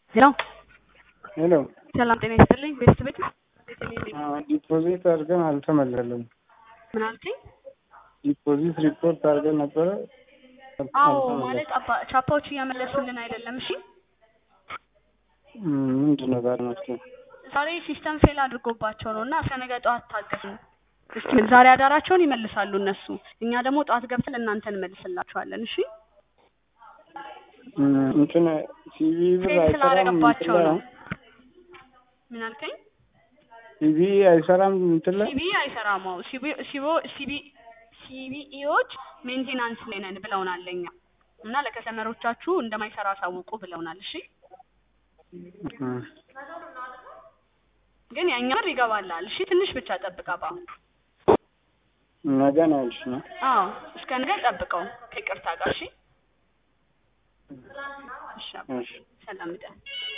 ሄሎ ሄሎ ሰላም ጤና ይስጥልኝ። ቤስት ቤት ዲፖዚት አድርገን አልተመለሰም። ምን አልከኝ? ዲፖዚት ሪፖርት አድርገን ነበረ። አዎ ማለት አባ ቻፓዎች እያመለሱልን አይደለም። እሺ ምንድን ነው ዛሬ መፍትሄ? ዛሬ ሲስተም ፌል አድርጎባቸው ነው እና እስከ ነገ ጠዋት ታገሱ። እስኪ ዛሬ አዳራቸውን ይመልሳሉ እነሱ፣ እኛ ደግሞ ጠዋት ገብተን እናንተ እንመልስላችኋለን። እሺ እንትን ሲቪ ብር ፌል አይሰራም ስላደረገባቸው እንትን ላይ ነው። ምን አልከኝ? ሲቪ አይሰራም እንትን ላይ ሲቢ አይሰራም። አዎ ሲቢ ሲቦ ሲቢ ሲቢኢዎች ሜንቴናንስ ላይ ነን ብለውናል ለኛ እና ለከስተመሮቻችሁ እንደማይሰራ አሳውቁ ብለውናል። እሺ ግን ያኛ ብር ይገባላል። እሺ ትንሽ ብቻ ጠብቅ አባ። ነገ ነው ያልሽ ነው? አዎ እስከ ነገ ጠብቀው ከይቅርታ ጋር እሺ። እሺ አባ፣ እሺ ሰላም እደር።